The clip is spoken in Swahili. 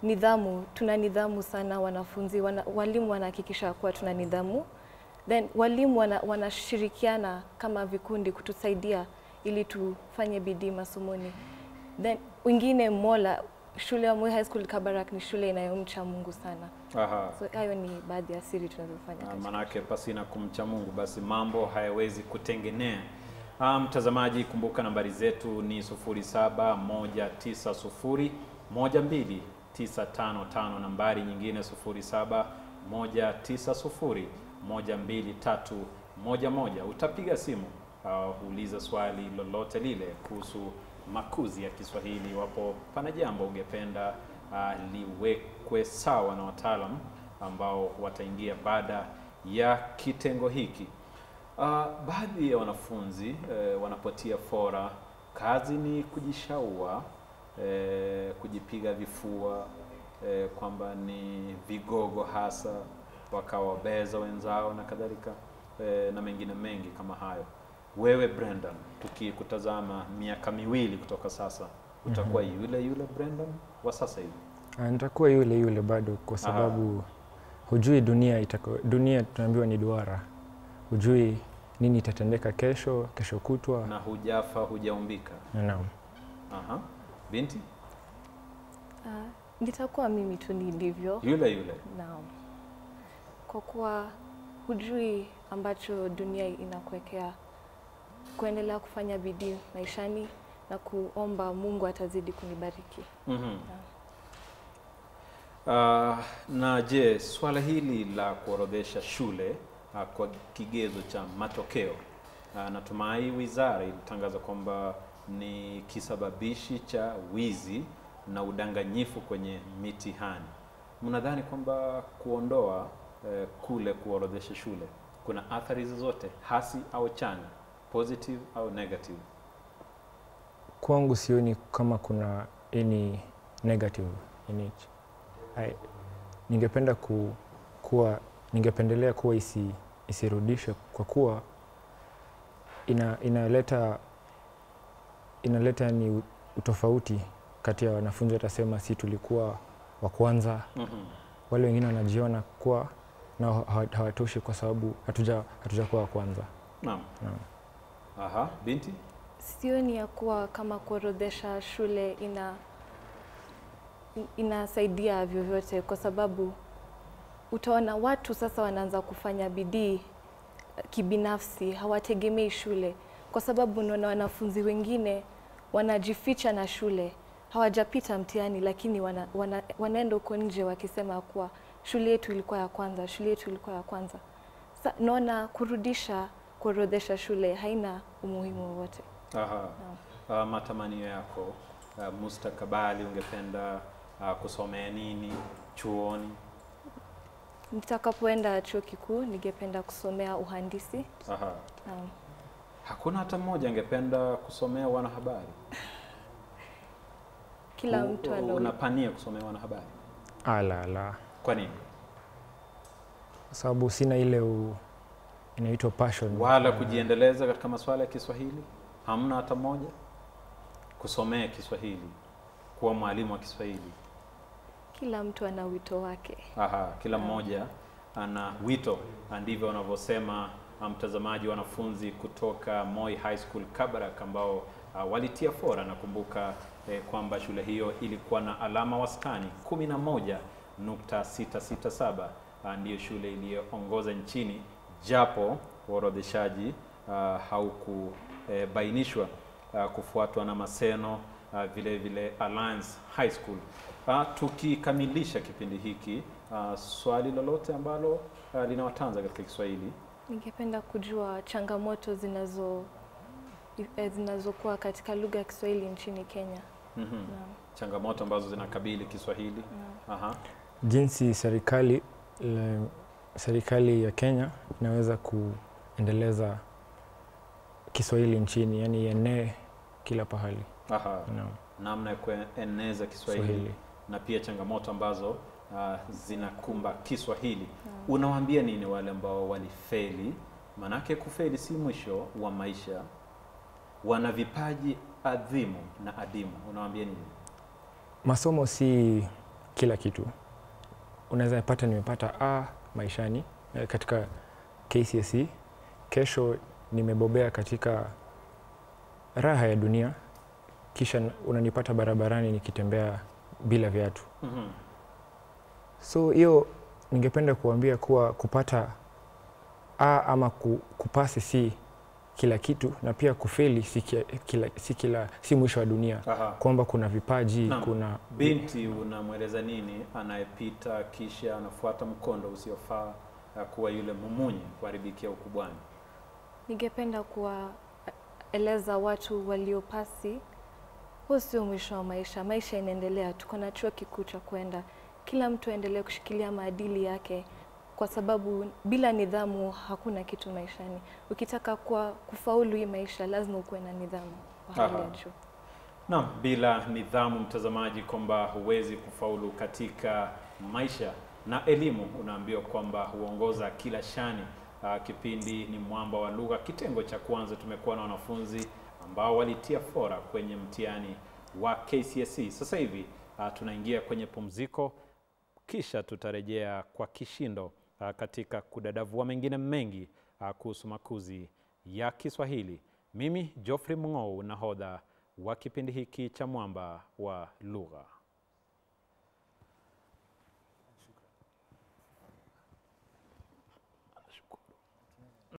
nidhamu, tuna nidhamu sana wanafunzi, wana, walimu wanahakikisha kuwa tuna nidhamu, then walimu wana, wanashirikiana kama vikundi kutusaidia ili tufanye bidii masomoni. Then wengine Mola, shule ya Moi High School Kabarak ni shule inayomcha Mungu sana. Aha. So hayo ni baadhi ya siri tunazofanya Ah, katika Manake pasina kumcha Mungu basi mambo hayawezi kutengenea. Ah, Mtazamaji, kumbuka nambari zetu ni 0719012955, nambari nyingine 0719012311. Utapiga simu uh, uliza swali lolote lile kuhusu makuzi ya Kiswahili, iwapo pana jambo ungependa uh, liwekwe sawa na wataalam ambao wataingia baada ya kitengo hiki. Uh, baadhi ya wanafunzi eh, wanapotia fora, kazi ni kujishaua eh, kujipiga vifua eh, kwamba ni vigogo hasa, wakawabeza wenzao na kadhalika eh, na mengine mengi kama hayo. Wewe Brendan, tukikutazama miaka miwili kutoka sasa, utakuwa yule yule Brendan wa sasa hivi? Ah, Nitakuwa yule yule bado kwa sababu hujui dunia itako, dunia tunaambiwa ni duara, hujui nini itatendeka kesho, kesho kutwa. na hujafa hujaumbika. Naam. Aha. Binti Ah, nitakuwa mimi tu nilivyo. yule yule. Naam. Kwa kuwa hujui ambacho dunia inakuwekea, kuendelea kufanya bidii maishani na kuomba Mungu atazidi kunibariki. Mhm. Ah, na je, swala hili la kuorodhesha shule ah, kwa kigezo cha matokeo ah, natumai wizara ilitangaza kwamba ni kisababishi cha wizi na udanganyifu kwenye mitihani. Mnadhani kwamba kuondoa eh, kule kuorodhesha shule kuna athari zozote hasi au chanya, positive au negative? Kwangu sioni kama kuna any negative in it. I, ningependa ku, kuwa ningependelea kuwa isi, isirudishwe kwa kuwa ina, inaleta inaleta ni utofauti kati ya wanafunzi watasema si tulikuwa wa kwanza, Mhm. wale wengine wanajiona kuwa nao hawa- hawatoshi kwa sababu hatuja hatujakuwa wa kwanza. Naam. Naam. Aha, binti? Sioni ya kuwa kama kuorodhesha shule ina inasaidia vyovyote, kwa sababu utaona watu sasa wanaanza kufanya bidii eh, kibinafsi, hawategemei shule, kwa sababu unaona wanafunzi wengine wanajificha na shule, hawajapita mtihani, lakini wana, wana, wanaenda huko nje wakisema kuwa shule yetu ilikuwa ya kwanza, shule yetu ilikuwa ya kwanza. Sa, naona kurudisha kuorodhesha shule haina umuhimu wowote. Aha. Uh, matamanio yako uh, mustakabali, ungependa uh, kusomea nini chuoni? Nitakapoenda chuo kikuu ningependa kusomea uhandisi. Aha. Naam. Hakuna hata mmoja angependa kusomea wanahabari? Kila U- mtu ana unapania kusomea wanahabari? Ala la, Kwa nini? kwa sababu sina ile u, inaitwa passion Wala kujiendeleza katika masuala ya Kiswahili? Hamna hata mmoja kusomea Kiswahili, kuwa mwalimu wa Kiswahili? kila mtu ana wito wake. Aha, kila mmoja ana wito, na ndivyo wanavyosema uh, mtazamaji, wanafunzi kutoka Moi High School Kabarak ambao uh, walitia fora. Nakumbuka eh, kwamba shule hiyo ilikuwa na alama wastani 11.667 uh, ndiyo shule iliyoongoza nchini, japo uorodheshaji uh, haukubainishwa uh, kufuatwa na Maseno uh, vile vile Alliance High School. Uh, tukikamilisha kipindi hiki uh, swali lolote ambalo uh, linawatanza katika Kiswahili Ningependa kujua changamoto zinazo eh, zinazokuwa katika lugha ya Kiswahili nchini Kenya. mm Naam. changamoto ambazo zinakabili Kiswahili. Naam. Aha. jinsi serikali le, serikali ya Kenya inaweza kuendeleza Kiswahili nchini, yani ienee kila pahali. Aha. Naam. namna ya kueneza Kiswahili Swahili. na pia changamoto ambazo uh, zinakumba Kiswahili. Naam. Unawaambia nini wale ambao walifeli? Manake kufeli si mwisho wa maisha, wana vipaji adhimu na adimu. Unawaambia nini? Masomo si kila kitu. Unaweza pata nimepata A maishani eh, katika KCSE, kesho nimebobea katika raha ya dunia, kisha unanipata barabarani nikitembea bila viatu. Mhm. So hiyo ningependa kuambia kuwa kupata A ama ku, kupasi si kila kitu, na pia kufeli si kila, kila, si, kila, si mwisho wa dunia, Aha. kwamba kuna vipaji Naam. kuna Binti unamweleza nini anayepita kisha anafuata mkondo usiofaa uh, kuwa yule mumunyi kuharibikia ukubwani? Ningependa kuwaeleza watu waliopasi, huu sio mwisho wa maisha. Maisha inaendelea, tuko na chuo kikuu cha kwenda. Kila mtu aendelee kushikilia maadili yake, kwa sababu bila nidhamu hakuna kitu maishani. Ukitaka kuwa kufaulu hii maisha, lazima ukuwe na nidhamu wa hali ya Aha. juu. Naam, bila nidhamu, mtazamaji, kwamba huwezi kufaulu katika maisha, na elimu unaambiwa kwamba huongoza kila shani. Uh, kipindi ni Mwamba wa Lugha, kitengo cha kwanza. Tumekuwa na wanafunzi ambao walitia fora kwenye mtihani wa KCSE. Sasa hivi uh, tunaingia kwenye pumziko, kisha tutarejea kwa kishindo uh, katika kudadavua mengine mengi uh, kuhusu makuzi ya Kiswahili. Mimi Geoffrey Mung'ou, nahodha wa kipindi hiki cha Mwamba wa Lugha.